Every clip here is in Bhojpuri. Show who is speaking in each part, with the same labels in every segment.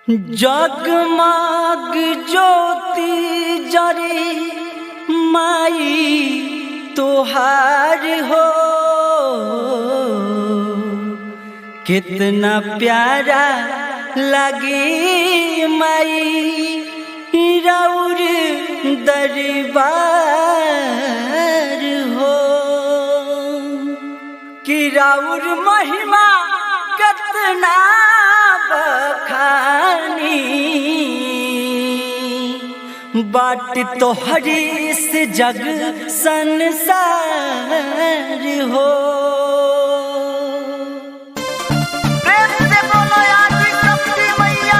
Speaker 1: जगमग ज्योति जरे माई तोहार हो कितना प्यारा लगे माई रौर दरबार हो कि रौर महिमा कितना बखानी बाट तोहरी से जग संसार हो
Speaker 2: प्रेम से बोलो आदि शक्ति मैया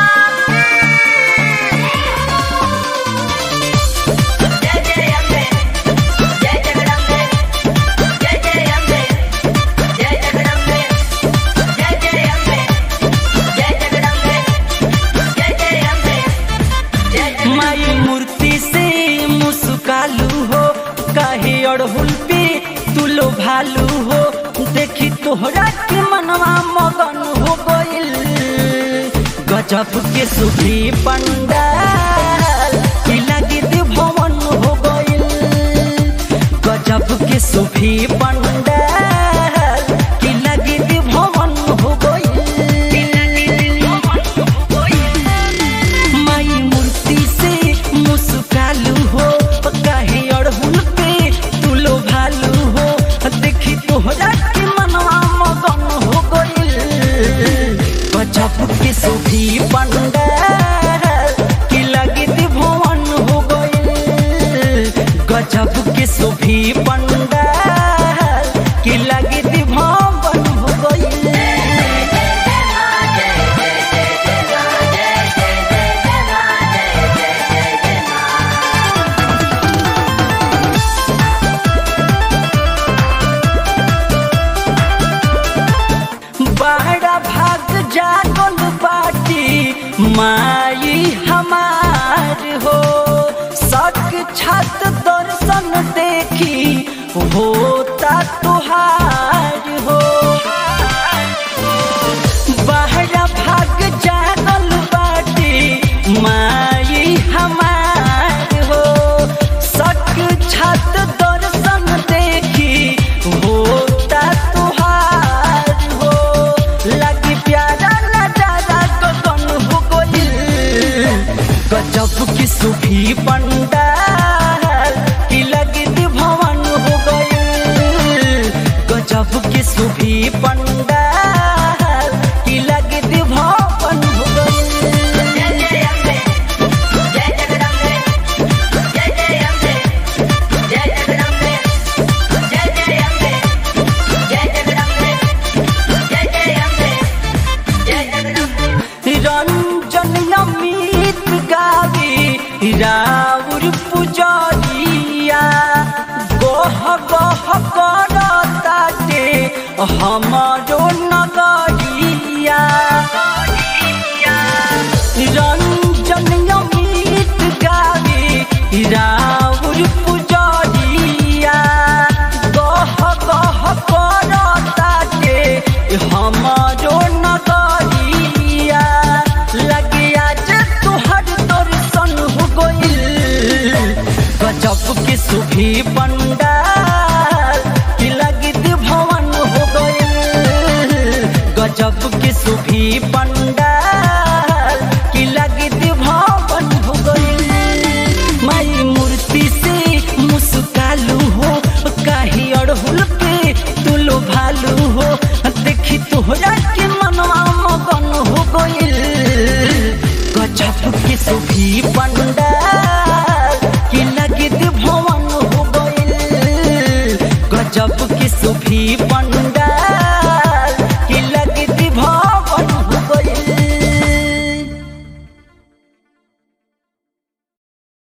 Speaker 3: जय जय अम्बे जय जगदम्बे जय जय अम्बे जय जगदम्बे जय जय अम्बे जय जगदम्बे जय जय अम्बे जय
Speaker 1: माई मूर्ति से मुस्कालू हो काहे अड़हुल पे तुलो भालू हो देखी तोहरा के मनवा मगन हो गइल गजब के सुखी पंडाल की लगी भवन हो गइल गजब के सुखी पंडाल की लगी भवन हो गइल माई मूर्ति से मुस्कालू हो काहे अड़हुल पे तुलो भालू हो देखी तोहरा के मनवा मगन हो गइल गजब के सुखी पंडाल की लगी भवन हो गइल गजब के सुखी पंडाल की लगी भवन हो गइल बड़ा भाग जागल बाटी माई हमार हो सक छत दर्शन देखी होता तुहार हो बहरा भाग जागल बाटी माई हमार हो सक छत दर्शन देखी होता तुहार हो लगी प्यारा नजारा गगन हो गइल गजब की सुखी पंडाल की लगी भवन हो गइल गजब की सुखी पंडाल की लगी भवन हो गइल
Speaker 3: जय अम्बे जय जगदम्बे जय जय अम्बे जय जगदम्बे जय जय अम्बे जय जगदम्बे जय जय अम्बे जय जगदम्बे
Speaker 1: रंजन अमित गावी राउर पुजरिया गोह गोह करताटे हमारो नगरिया रंजन अमित गावी राउर पुजरिया गोह गोह करताटे हमारो नगरिया लगे आज तुहर दर्शन हो गइल गजब के सुखी पंडाल की लगी भवन हो गइल गजब के सुखी पंडाल की लगी भवन हो गइल माई मूर्ति से मुस्कालू हो काहे अड़हुल पे तुलो भालू हो देखी तोहरा के मनवा मगन हो गइल गजब के सुखी पंडाल की लगी भवन हो गइल गजब के सुखी पंडाल